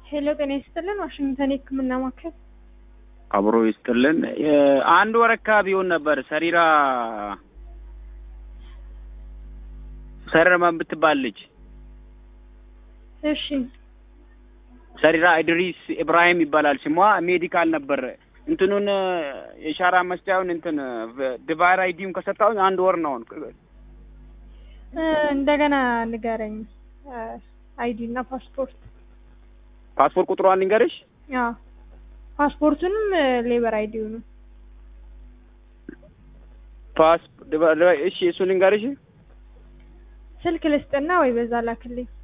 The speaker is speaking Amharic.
ሄሎ ጤና ይስጥልን። ዋሽንግተን የህክምና ማዕከል አብሮ ይስጥልን። አንድ ወር አካባቢ ይሆን ነበር ሰሪራ ሰረማ የምትባል ልጅ እሺ ሰሪራ ኢድሪስ ኢብራሂም ይባላል ስሟ። ሜዲካል ነበር እንትኑን የሻራ መስጫውን እንትን ዲቫይር አይዲውን ከሰጣሁኝ አንድ ወር ነው። እ እንደገና ንገረኝ። አይዲ እና ፓስፖርት። ፓስፖርት ቁጥሯን ልንገርሽ። አዎ ፓስፖርቱንም ሌበር አይዲውንም ፓስ እሺ፣ እሱ ልንገርሽ። ስልክ ልስጥና ወይ በዛ ላክልኝ።